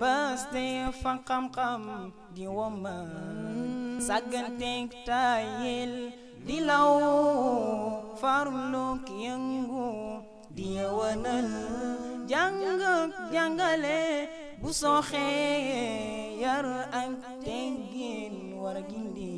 paste fa xam-xam di woma sàgganteeg tayil di law farluk yëngu di yewanal jàng ak jàngale bu sooxee yar ak teggin war a gindi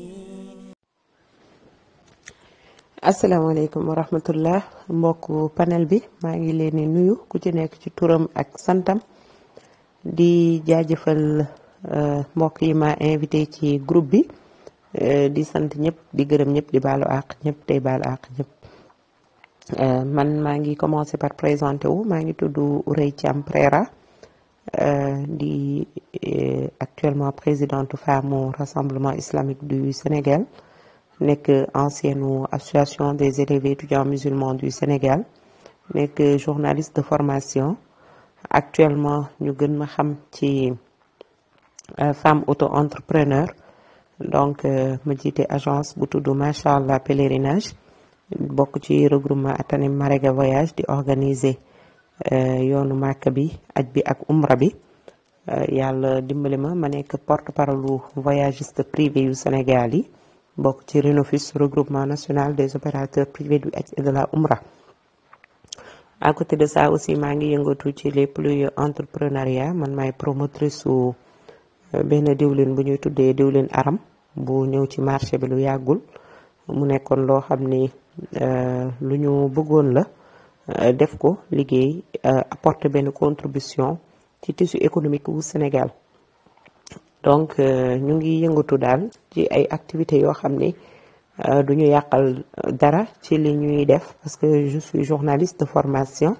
asalaamaaleykum wa rahmatullah mbokku panel bi maa ngi leen di nuyu ku ci nekk ci turam ak santam di jaajëfal mbokk yi ma invité ci groupe bi di sant ñëpp di gërëm ñëpp di baalu àq ñëpp tey baalu àq ñëpp man maa ngi commencé par présenté wu maa ngi tudd Ourey Thiam Prera di actuellement présidente femme au rassemblement islamique du Sénégal nekk ancienne association des élèves étudiants musulmans du Sénégal nekk journaliste de formation actuellement ñu gën ma xam ci femme auto-entrepreneur donc ma jiite agence bu tudd macha allah pèlerinage bokk ci regroupement Atanim Marega voyage di organiser yoonu màkk bi aj bi ak umra bi yàlla dimbali ma ma nekk porte parole voyagiste privé yu Sénégal yi bokk ci Renofus regroupement national des opérateurs privés du aj et de la umra à côté de ça aussi maa ngi yëngatu ci les plus entrepreneuriat man maay promotrice su benn diwlin bu ñuy tuddee diwlin aram bu ñëw ci marché bi lu yàggul mu nekkoon loo xam ni lu ñu bëggoon la def ko liggéey apporter benn contribution ci tissu économique wu Sénégal donc ñu ngi yëngatu daal ci ay activités yoo xam ni du ñu yàqal dara ci li ñuy def parce que je suis journaliste de formation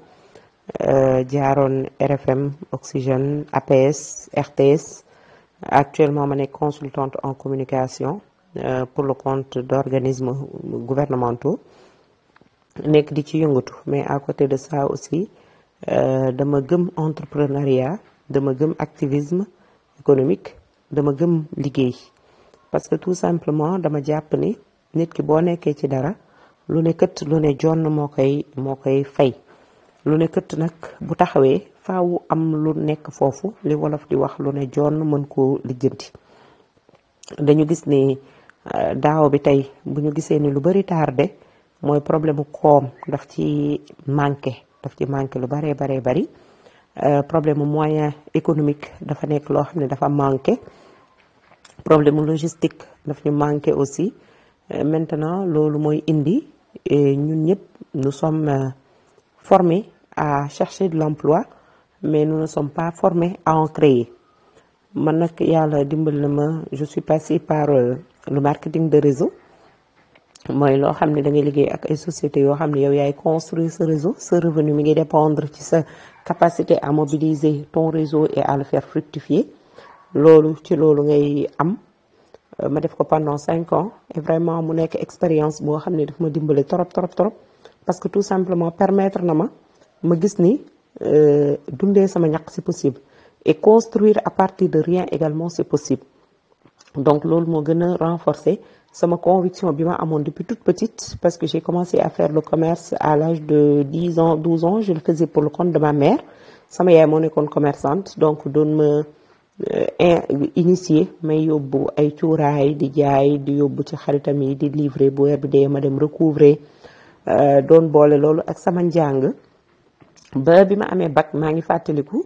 jaaroon RFM Oxygène APS RTS actuellement ma nekk consultante en communication pour le compte d'organismes gouvernementaux nekk di ci yëngatu mais à côté de ça aussi dama gëm entrepreneuriat dama gëm activisme économique dama gëm liggéey parce que tout simplement dama jàpp ni nit ki boo nekkee ci dara lu ne kët lu ne jonn moo koy moo koy fay lu ne kët nag bu taxawee faawu am lu nekk foofu li wolof di wax lu ne jonn mën koo lijjanti dañu gis ni daaw bi tey bu ñu gisee ni lu bari tardé mooy problème mu koom daf ci manqué daf ci manqué lu baree baree bari problème mu moyen économique dafa nekk loo xam ne dafa manqué problème mu logistique daf ñu manqué aussi maintenant loolu mooy indi ñun ñëpp nous sommes formés à chercher de l'emploi mais nous ne sommes pas formés à en créer man nag yàlla dimbal na ma je suis passée par le marketing de réseau mooy loo xam ne da ngay liggéey ak ay sociétés yoo xam ne yow yaay construire ce réseau ce revenu mi ngi dépendre ci sa capacité à mobiliser ton réseau et à le faire fructifier loolu ci loolu ngay am ma def ko pendant cinq ans et vraiment mu nekk expérience boo xam ne daf ma dimbale trop trop trop parce que tout simplement permettre na ma ma gis ni dundee sama ñaq c'est possible et construire à partir de rien également c'est possible donc loolu moo gën a renforcer sama conviction bi ma amoon depuis toute petite parce que j'ai commencé à faire le commerce à l'âge de 10 ans 12 ans je le faisais pour le compte de ma mère sama yaay moo nekkoon commerçante donc doon ma initier may yóbbu ay cuuraay di jaay di yóbbu ci xaritam yi di livrer bu weer bi dee ma dem recouvrer doon boole loolu ak sama njàng ba bi ma amee bac maa ngi fàttaliku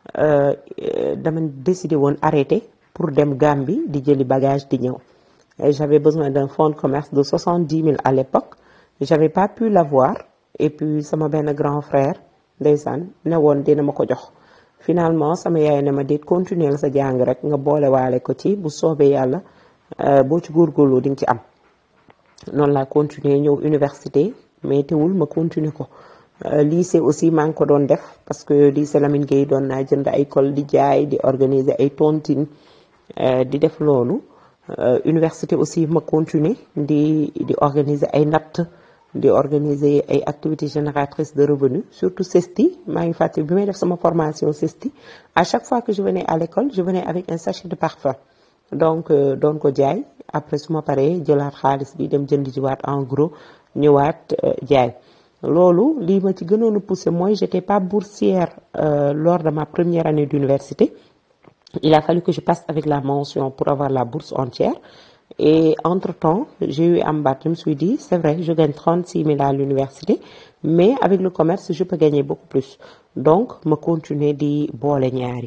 dama décidé woon arrêter pour dem Gambie di jëli bagage di ñëw j'avais besoin d'un fonds de commerce de 70 000 à l'époque j'avais pas pu l'avoir et puis sama benn grand frère ndeysaan ne woon dina ma ko jox finalement sama yaay ne ma déet continuer sa jàng rek nga boole waale ko ci bu soobee yàlla boo ci góorgóorloo di nga ci am noonu laa continuer ñëw université mais teewul ma continuer ko lycée aussi maa ngi ko doon def parce que lycée Lamine Gueye doon naa jënd ay col di jaay di organiser ay tontine di def loolu université aussi ma continuer di di organiser ay natt di organiser ay activités génératrices de revenus surtout CESTI maa ngi fàttali bi may def sama formation CESTI à chaque fois que je venais à l'école je venais avec un sachet de parfum donc doon ko jaay après su ma paree jëlaat xaalis bi dem jënd jiwaat en gros ñëwaat jaay loolu lii ma ci gënoon a poussé mooy j'étais pas boursière euh, lors de ma première année d'université il a fallu que je passe avec la mention pour avoir la bourse entière et entre-temps j'ai eu un bac je me suis dit c'est vrai je gagne 36 000 à l'université mais avec le commerce je peux gagner beaucoup plus donc ma continuer di boole ñaari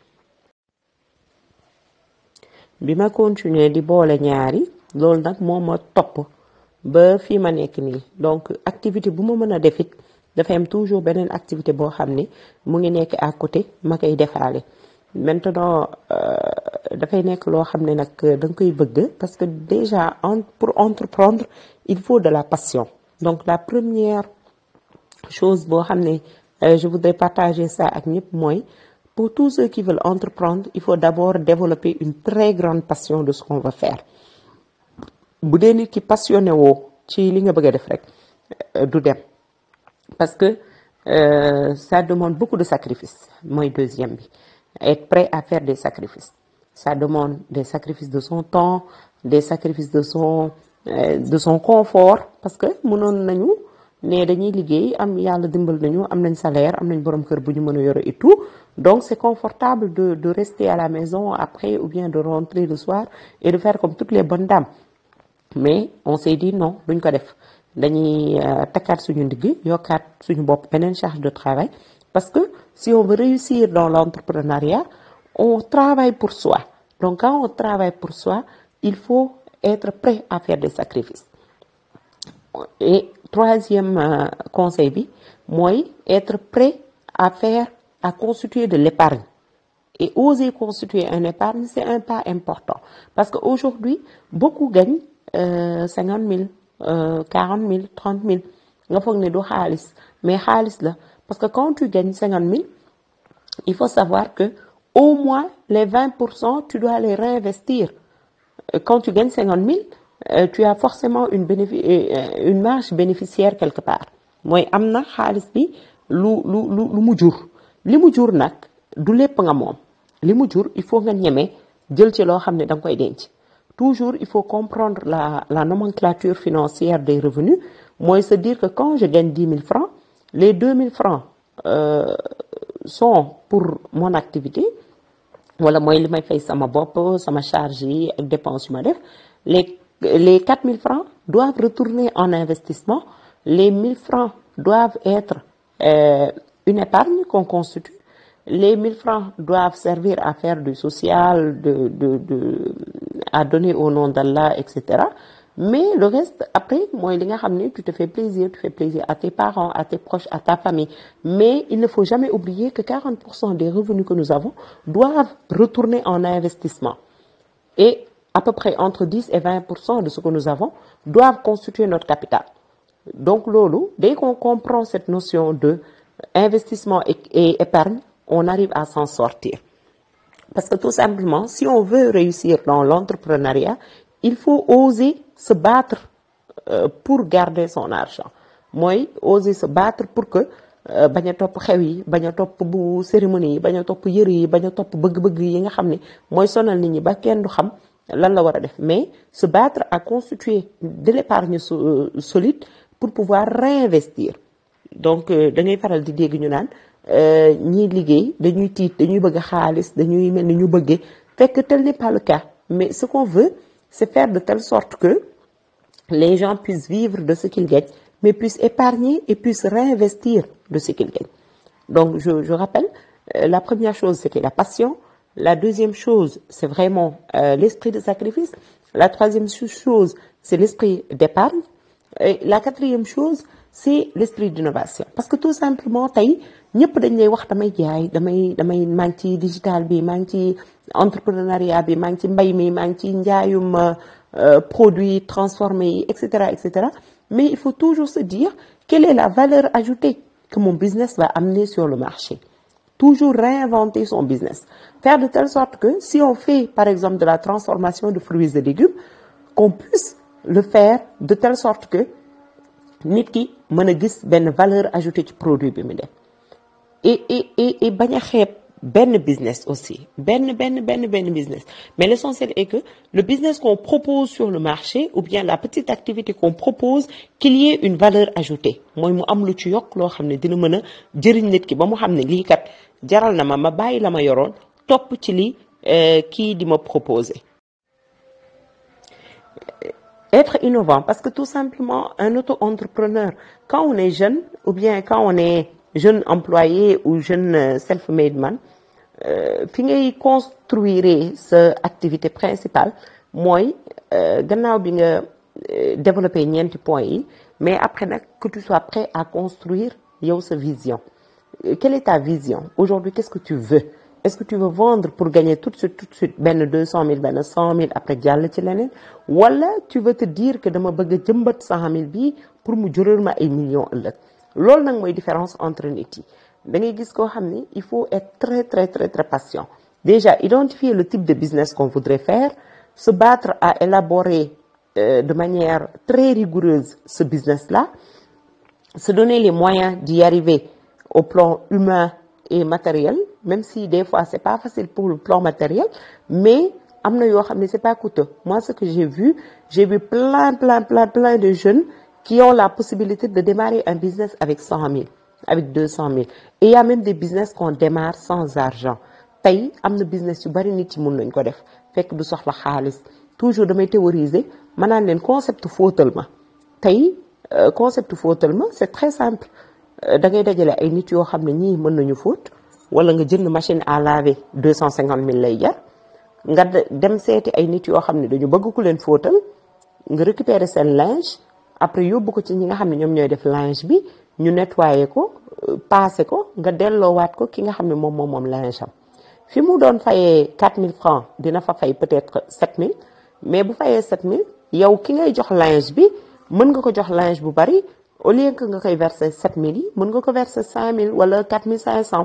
bi ma continuer di boole ñaari loolu nag moo ma topp ba fii ma nekk nii donc activité bu ma mën a def it dafay am toujours beneen activité boo xam ne mu ngi nekk à côté ma koy defaale maintenant dafay nekk loo xam ne nag da nga koy bëgg parce que déjà en pour entreprendre il faut de la passion donc la première chose boo xam ne je voudrais partager ça ak ñëpp mooy pour tous ceux qui veulent entreprendre il faut d'abord développer une très grande passion de ce qu'on va faire bu dee nit ki passionné woo ci li nga bëgg a def rek du dem parce que euh, ça demande beaucoup de sacrifices mooy deuxième bi être prêt à faire des sacrifices ça demande des sacrifices de son temps des sacrifices de son euh, de son confort parce que mënoon nañu ne dañuy liggéey am yàlla dimbal nañu am nañ salaire am nañ borom kër bu ñu mën a yore et tout donc c'est confortable de de rester à la maison après ou bien de rentrer le soir et de faire comme toutes les bonnes dames mais on s'est dit non duñ ko def dañuy takkaat suñu ndigg yokkaat suñu bopp beneen charge de travail parce que si on veut réussir dans l'entrepreneuriat on travaille pour soi donc quand on travaille pour soi il faut être prêt à faire des sacrifices et troisième euh, conseil bi mooy être prêt à faire à constituer de l'épargne et oser constituer un épargne c'est un pas important parce que aujourd'hui beaucoup gagnent cinquante mille quarante mille trente mille nga foog ne du xaalis mais xaalis la parce que quand tu gagnes cinquante mille il faut savoir que au moins les vingt pour cent tu dois les réinvestir quand tu gagnes cinquante mille tu as forcément une bénéfi une marge bénéficiaire quelque part mooy am na xaalis bi lu lu lu lu mu jur li mu jur nag du lépp nga moom li mu jur il faut nga ñeme jël ci loo xam ne da nga koy denc toujours il faut comprendre la la nomenclature financière des revenus mooy se dire que quand je gagne dix mille francs les deux mille francs euh, sont pour mon activité wala mooy li may fay sama bopp sama charge yi ak dépense yu ma def les les quatre mille francs doivent retourner en investissement les mille francs doivent être euh, une épargne qu'on constitue les mille francs doivent servir à faire du social de de de à donner au nom d'Allah etc mais le reste après mooy li nga xam ne tu te fais plaisir tu fais plaisir à tes parents à tes proches à ta famille mais il ne faut jamais oublier que 40 pour cent des revenus que nous avons doivent retourner en investissement et à peu près entre 10 et 20 pour cent de ce que nous avons doivent constituer notre capital donc loolu dès qu'on comprend cette notion de investissement et, et épargne on arrive à s'en sortir parce que tout simplement si on veut réussir dans l'entrepreneuriat il faut oser se battre euh, pour garder son argent mooy oser se battre pour que bañ a topp xew yi bañ a topp bu cérémonie yi bañ a topp yëre yi bañ a topp bëgg-bëgg yi nga xam ne mooy sonal nit ñi ba kenn du xam lan la war a def mais se battre à constituer de l'épargne solide pour pouvoir réinvestir donc da ngay faral di dégg ñu naan ñiy liggéey dañuy tiit dañuy bëgg xaalis dañuy mel ni ñu bëggee fekk tel n'est pas le cas mais ce qu'on veut c'est faire de telle sorte que les gens puissent vivre de ce qu'ils gagnent mais puissent épargner et puissent réinvestir de ce qu'ils gagnent donc je, je rappelle euh, la première chose c'était la passion la deuxième chose c'est vraiment euh, l'esprit de sacrifice la troisième chose c'est l'esprit d'épargne et la quatrième chose c'est l'esprit d'innovation parce que tout simplement tey ñëpp dañ lay wax damay jaay damay damay maa ngi ci digital bi maa ngi ci entrepreneuriat bi maa ngi ci mbay mi maa ngi ci njaayum produits transformés yi et cetera et cetera mais il faut toujours se dire quelle est la valeur ajoutée que mon business va amener sur le marché toujours réinventer son business faire de telle sorte que si on fait par exemple de la transformation de fruits et légumes qu'on puisse le faire de telle sorte que nit ki mën a gis benn valeur ajoutée ci produit bi mu def et et et et bañ a xeeb benn business aussi benn benn benn benn business mais l'essentiel est que le business qu'on propose sur le marché ou bien la petite activité qu'on propose qu'il y ait une valeur ajoutée mooy mu am lu ci yokk loo xam ne dina mën a jëriñ nit ki ba mu xam ne lii kat jaral na ma ma bàyyi la ma yoroon topp ci li kii di ma proposer être innovant parce que tout simplement un auto-entrepreneur quand on est jeune ou bien quand on est jeune employé ou jeune self-made man fi ngay construire sa activité principale mooy gannaaw bi nga développer ñeenti points yi mais après nag que tu sois prêt à construire yow sa vision quelle est ta vision aujourd'hui qu'est-ce que tu veux est-ce que tu veux vendre pour gagner tout de suite tout de suite benn deux cent mille benn cent mille après jàll ci leneen wala tu veux te dire que dama bëgg a jëmbat cent mille bii pour mu jural ma ay millions ëllëg loolu nag mooy différence entre nit yi da ngay gis koo xam ni il faut être très très très très patient déjà identifier le type de business qu'on voudrait faire se battre à élaborer euh, de manière très rigoureuse ce business-là se donner les moyens d'y arriver au plan humain et matériel même si des fois c'est pas facile pour le plan matériel mais am na yoo xam ne c'est pas coûteux moi ce que j'ai vu j'ai vu plein plein plein plein de jeunes qui ont la possibilité de démarrer un business avec cent mille avec deux cent mille et il y a même des business qu'on démarre sans argent tey am na business yu bari nit yi mun nañ ko def fekk du soxla xaalis toujours damay théoriser ma naan leen concept fóotal ma tey concept fóotal ma c'est très simple da ngay dajale ay nit yoo xam ne ñii mën nañu fóot wala nga jënd machine à laver deux cent cinquante mille lay jar nga dem seeti ay nit yoo xam ne dañu bëgg ku leen fóotal nga récupérer seen linge après yóbbu ko ci ñi nga xam ne ñoom ñooy def linge bi ñu nettoyer ko passer ko nga delloowaat ko ki nga xam ne moom moom moom linge am fi mu doon fayee 4000 francs dina fa fay peut-être 7000 mais bu fayee 7000 yow ki ngay jox linge bi mën nga ko jox linge bu bari au lieu que nga koy verser 7000 yi mën nga ko verser 5000 wala 4500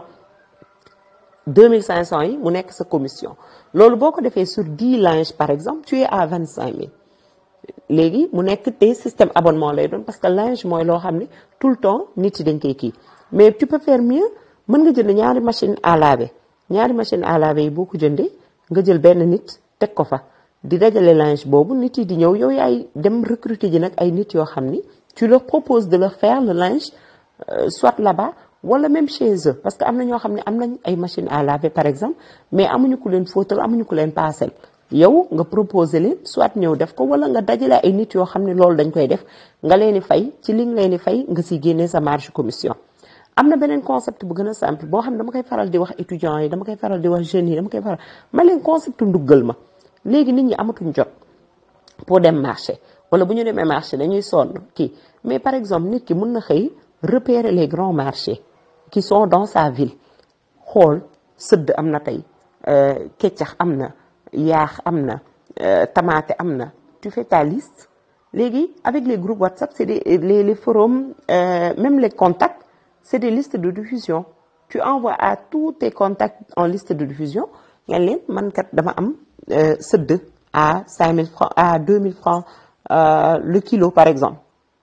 2500 yi mu nekk sa commission loolu boo ko defee sur 10 linges par exemple tu es à 25000 léegi mu nekk te système abonnement lay doon parce que linge mooy loo xam ne tout le temps nit yi dañ koy kii mais tu peux faire mieux mën nga jënd ñaari machine à laver ñaari machine à laver yi boo ko jëndee nga jël benn nit teg ko fa di dajale linge boobu nit yi di ñëw yow yaay dem recruter ji nag ay nit yoo xam ni tu leur proposes de leur faire le linge euh, soit là-bas wala même chez eux parce que am na ñoo xam ne am nañ ay machine à laver par exemple mais amuñu ku leen fóotal amuñu ku leen paasel yow nga proposer leen soit ñëw def ko wala nga dajale ay nit yoo xam ne loolu dañ koy def nga leen di fay ci li nga leen di fay nga si génnee sa marge commission am na beneen concept bu gën a simple boo xam ne dama koy faral di wax étudiants yi dama koy faral di wax jeunes yi dama koy faral ma leen concept nduggal ma léegi nit ñi amatuñ jot pour dem marché wala bu ñu demee marché dañuy sonn kii mais par exemple nit ki mun na xëy repérer les grands marchés qui sont dans sa ville xool sëdd am na tey keccax am na yaax am na tamaate am na tu fais ta liste léegi avec les groupes WhatsApp c'est des les les forums euh, même les contacts c'est des listes de diffusion tu envoies à tous tes contacts en liste de diffusion nga leen man kat dama am sëdd à 5000 francs à 2000 francs euh, le kilo par exemple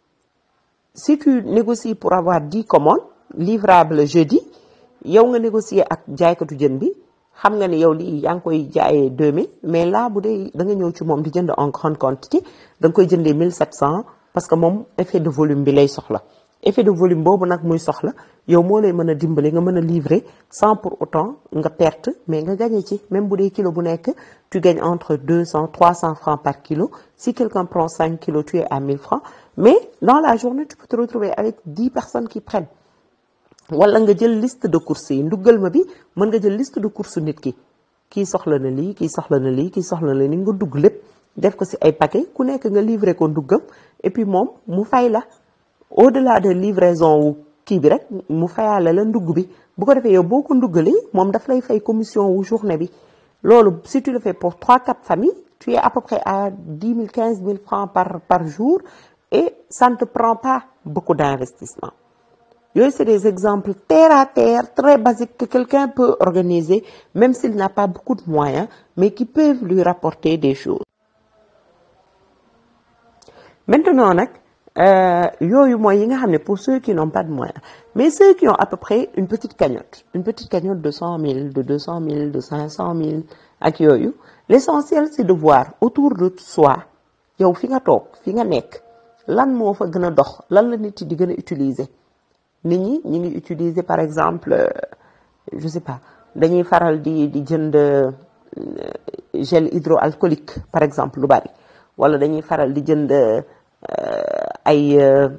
si tu négocies pour avoir 10 commandes livrable jeudi yow nga négocier ak jaaykatu jën bi xam nga ne yow lii yaa ngi koy jaayee 2000 mais là bu dee da nga ñëw ci moom di jënd en grande quantité da nga koy jëndee 1700 parce que moom effet de volume bi lay soxla effet de volume boobu nag muy soxla yow moo lay mën a dimbali nga mën a livrer sans pour autant nga perte mais nga gagné ci même bu dee kilo bu nekk tu gagnes entre 200 300 francs par kilo si quelqu'un prend 5 kilos tu es à 1000 francs mais dans la journée tu peux te retrouver avec 10 personnes qui prennent wala nga jël liste de courses yi nduggal ma bi mën nga jël liste de courses nit ki kii soxla na lii kii soxla na lii kii soxla na lii nga dugg lépp def ko ci ay paquet ku nekk nga livrer ko nduggam et puis moom mu fay la au-delà de livraison wu kii bi rek mu fayaale la ndugg bi bu ko defee yow boo ko nduggalee moom daf lay fay commission wu journée bi loolu si tu le fais pour 3 4 familles tu es à peu près à 10 000 15 000 francs par par jour et ça ne te prend pas beaucoup d'investissement yooyu c'est des exemples terre à terre très basiques que quelqu'un peut organiser même s'il n'a pas beaucoup de moyens mais qui peuvent lui rapporter des choses maintenant nag yooyu mooy yi nga xam ne pour ceux qui n'ont pas de moyens mais ceux qui ont à peu près une petite cagnotte une petite cagnotte de cent mille de deux cent mille de cinq cent mille ak yooyu l'essentiel c'est de voir autour de soi yow fi nga toog fi nga nekk lan moo fa gën a dox lan la nit yi di gën a utiliser nit ñi ñi ngi utiliser par exemple je sais pas dañuy faral di di jënd gel hydroalcoolique par exemple lu bari wala dañuy faral di jënd ay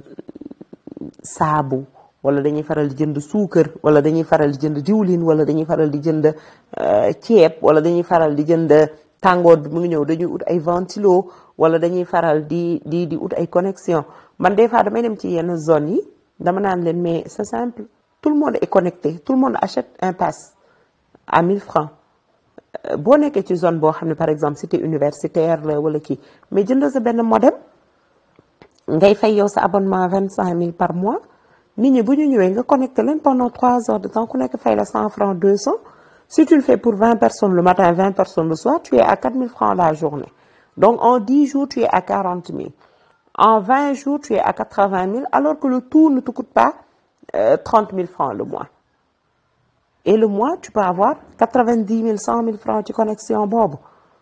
saabu wala dañuy faral di jënd suukar wala dañuy faral di jënd diwlin wala dañuy faral di jënd ceeb wala dañuy faral di jënd tàngoor bi mu ngi ñëw dañuy ut ay ventilo wala dañuy faral di di di ut ay connexion man des fois damay dem ci yenn zones yi dama naan leen mais c'est simple tout le monde est connecté tout le monde achète un pass à 1000 francs boo nekkee ci zone boo xam ne par exemple cité universitaire la wala kii mais jënd sa benn modem ngay fay yow sa abonnement vingt cinq mille par mois nit ñi bu ñu ñëwee nga connecté leen pendant trois heures de temps ku nekk fay la cent francs deux cents si tu le fais pour vingt personnes le matin vingt personnes le soir tu es à quatre mille francs la journée donc en dix jours tu es à quarante mille en vingt jours tu es à quatre-vingt mille alors que le tout ne te coûte pas trente mille francs le mois et le mois tu peux avoir quatre-vingt-dix mille cent mille francs ci connexion boobu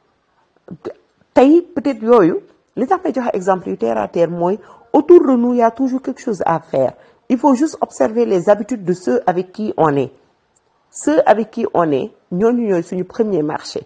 tey peut-être yooyu li tax may joxe exemple yu terre à terre mooy autour de nous il y a toujours quelque chose à faire il faut juste observer les habitudes de ceux avec qui on est ceux avec qui on est ñooñu ñooy suñu premier marché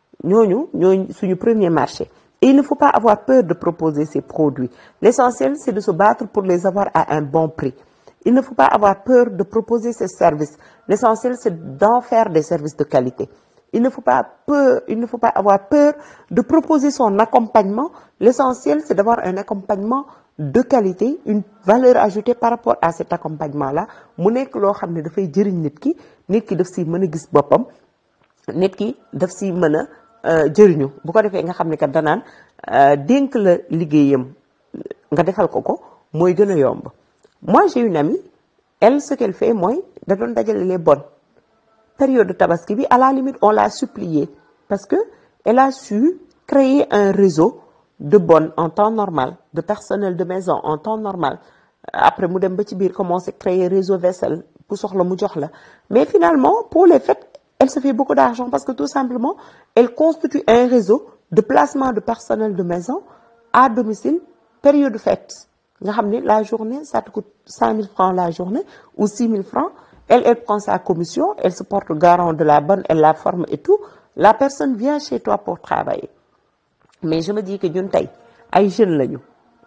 ñooñu ñooy suñu premier marché et il ne faut pas avoir peur de proposer ces produits l'essentiel c'est de se battre pour les avoir à un bon prix il ne faut pas avoir peur de proposer ces services l'essentiel c'est d'en faire des services de qualité il ne faut pas peur il ne faut pas avoir peur de proposer son accompagnement l'essentiel c'est d'avoir un accompagnement de qualité une valeur ajoutée par rapport à cet accompagnement là mu nekk loo xam ne dafay jëriñ nit ki nit ki daf si mën a gis boppam nit ki daf si mën a jëriñu bu ko defee nga xam ne kat danaan dénk la liggéeyam nga defal ko ko mooy gën a yomb moi j'ai une amie elle ce qu'elle fait mooy da doon dajale les bonnes période de tabaski bi à la limite on l'a supplié parce que elle a su créer un réseau de bonnes en temps normal de personnel de maison en temps normal après mu dem ba ci biir commencer créer réseau vaisselle pour soxla mu jox la mais finalement pour les fêtes elle se fait beaucoup d'argent parce que tout simplement elle constitue un réseau de placement de personnel de maison à domicile période de fête nga xam ne la journée ça te coûte cinq mille francs la journée ou six mille francs elle elle prend sa commission elle se porte garant de la bonne elle la forme et tout la personne vient chez toi pour travailler mais je me dis que ñun tey ay jeunes lañu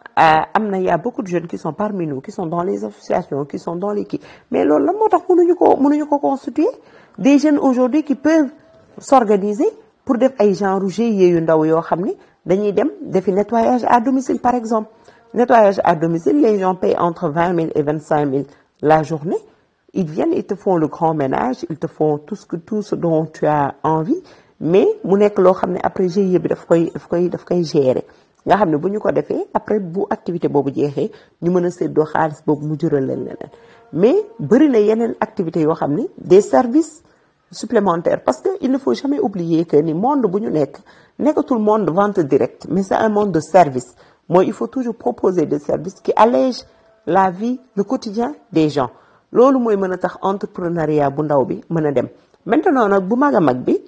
am na y a beaucoup de jeunes qui sont parmi nous qui sont dans les associations qui sont dans les kii mais loolu la moo tax mënuñu ko mënuñu ko constituer des jeunes aujourd'hui qui peuvent s'organiser pour def ay genre GIE yu ndaw yoo xam ne dañuy dem defi nettoyage à domicile par exemple nettoyage à domicile les gens payent entre vingt mille et vingt cinq mille la journée ils viennent ils te font le grand ménage ils te font tout ce que tout ce dont tu as envie mais mu nekk loo xam ne après GIE bi daf koy daf koy daf koy gérer nga xam ne bu ñu ko defee après bu activité boobu jeexee ñu mën a séddoo xaalis boobu mu jural leen leneen mais bëri na yeneen activités yoo xam ne des services supplémentaires parce que il ne faut jamais oublier que ni monde bu ñu nekk nekkatul monde vente directe mais c'est un monde de service mooy il faut toujours proposer des services qui allègent la vie le quotidien des gens loolu mooy mën a tax entrepreneuriat bu ndaw bi mën a dem maintenant nag bu mag a mag bi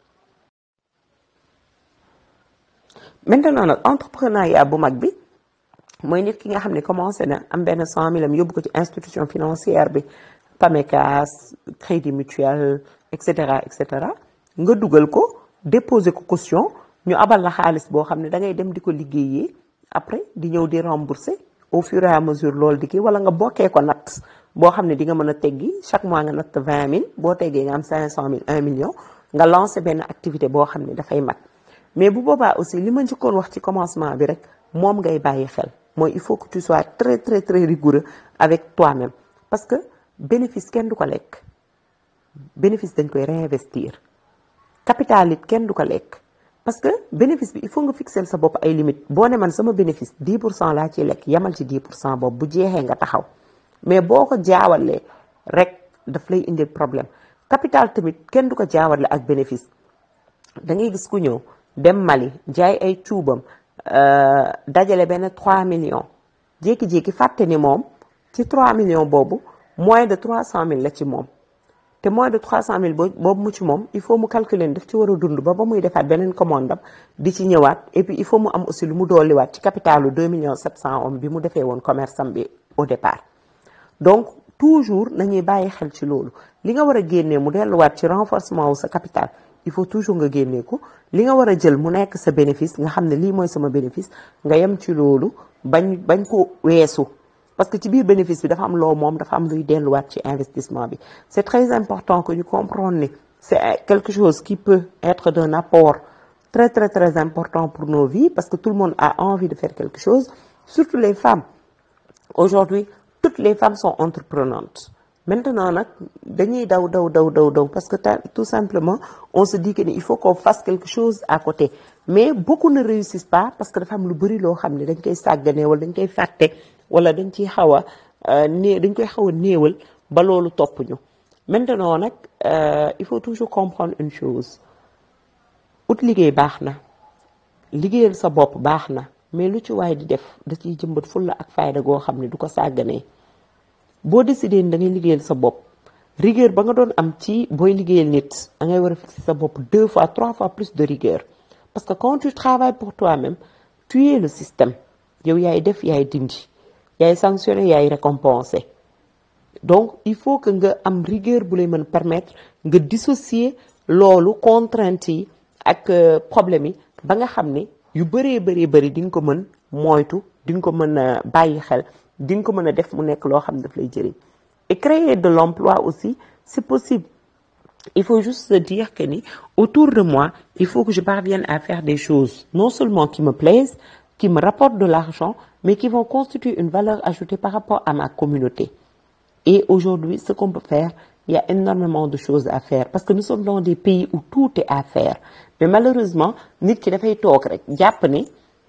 maintenant nag entrepreneuriat bu mag bi mooy nit ki nga xam ne commencé na am benn cent mille am yóbbu ko ci institution financière bi PAMECAS crédit mutuel et cetera et cetera nga dugal ko déposer ko caution ñu abal la xaalis boo xam ne da ngay dem di ko liggéeyee après di ñëw di rembourser au fur et à mesure loolu di kii wala nga bokkee ko natt boo xam ne di nga mën a teggi chaque mois nga natt vingt mille boo teggee nga am cinq cent mille un million nga lancer benn activité boo xam ne dafay mat mais bu boobaa aussi li ma njëkkoon wax ci commencement bi rek moom ngay bàyyi xel mooy il faut que tu sois très très très rigoureux avec toi-même parce que bénéfice kenn du ko lekk bénéfice dañ koy réinvestir capital it kenn du ko lekk parce que bénéfice bi il faut nga fixer sa bopp ay limites boo ne man sama bénéfice 10 pour cent laa ciy lekk yamal ci 10 pour cent boobu bu jeexee nga taxaw mais boo ko jaawalee rek daf lay indil problème capital tamit kenn du ko jaawale ak bénéfice da ngay gis ku ñëw dem Mali jaay ay cuubam dajale benn 3 millions jékki-jékki fàtte ni moom ci 3 millions boobu moins de 300 000 la ci moom te moins de 300 000 boobu mu ci moom il faut mu calculer daf ci war a dund ba ba muy defaat beneen commande am di ci ñëwaat et puis il faut mu am aussi lu mu dolliwaat ci capitalu 2 millions 700 om bi mu defee woon commerce am bi au départ donc toujours nañuy bàyyi xel ci loolu li nga war a génnee mu delluwaat ci renforcement wu sa capital il faut toujours nga génnee ko li nga war a jël mu nekk sa bénéfice nga xam ne lii mooy sama bénéfice nga yem ci loolu bañ bañ ko weesu parce que ci biir bénéfice bi dafa am loo moom dafa am luy delluwaat ci investissement bi c'est très important que ñu comprendre ni c'est quelque chose qui peut être d'un apport très très très important pour nos vies parce que tout le monde a envie de faire quelque chose surtout les femmes aujourd'hui toutes les femmes sont entreprenantes maintenant nag dañuy daw daw daw daw daw parce que tout simplement on se dit que il faut qu'on fasse quelque chose à côté mais beaucoup ne réussissent pas parce que dafa am lu bari loo xam ne dañ koy sàgganee wala dañ koy fàtte wala dañ ciy xaw a né dañ koy xaw a néewal ba loolu topp ñu maintenant nag il faut toujours comprendre une chose ut liggéey baax na liggéeyal sa bopp baax na mais lu ci waay di def da ciy jëmbat fulla ak fayda goo xam ne du ko sàgganee boo décidé ni da ngay liggéeyal sa bopp rigueur ba nga doon am ci booy liggéeyal nit da ngay war a fixer sa bopp deux fois trois fois plus de rigueur parce que quand tu travailles pour toi-même tu es le système yow yaay def yaay dindi yaay sanctionné yaay récompensé donc il faut que nga am rigueur bu lay mën permettre nga dissocier loolu contrainte yi ak problème yi ba nga xam ne yu bëree bëree bëri di nga ko mën moytu di nga ko mën a bàyyi xel di nga ko mën a def mu nekk loo xam ne daf lay jëriñ et créer de l'emploi aussi c'est possible il faut juste se dire que ni autour de moi il faut que je parvienne à faire des choses non seulement qui me plaisent qui me rapportent de l'argent mais qui vont constituer une valeur ajoutée par rapport à ma communauté et aujourd'hui ce qu'on peut faire il y a énormément de choses à faire parce que nous sommes dans des pays où tout est à faire mais malheureusement nit ki dafay toog rek jàpp ni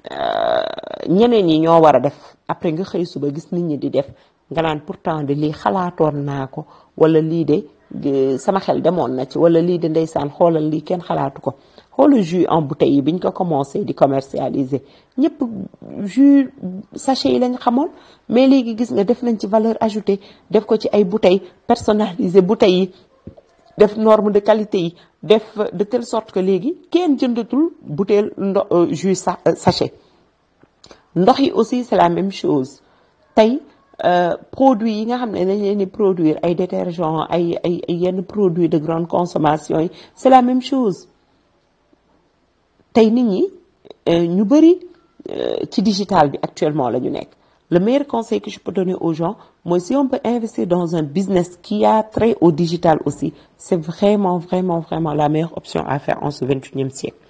ñeneen ñi ñoo war a def après nga xëy suba gis nit ñi di def nga naan pourtant de lii xalaatoon naa ko wala lii de sama xel demoon na ci wala lii de ndeysaan xoolal lii kenn xalaatu ko xoolal jus en bouteille yi biñ ko commencé di commercialiser ñëpp jus sachet yi lañ xamoon mais léegi gis nga def nañ ci valeur ajoutée def ko ci ay bouteilles personnalisées bouteilles yi def norme de qualité yi def de telle sorte que léegi kenn jëndatul bouteille ndo jus sachet ndox yi aussi c'est la même chose tey produits yi nga xam ne dañ leen di produire ay détergents ay ay yenn produits de grande consommation yi c'est la même chose tey nit ñi ñu bari ci digital bi actuellement la ñu nekk le meilleur conseil que je peux donner aux gens mooy si on peut investir dans un business qui a trait au digital aussi c'est vraiment vraiment vraiment la meilleure option à faire en ce vingt-et-unième siècle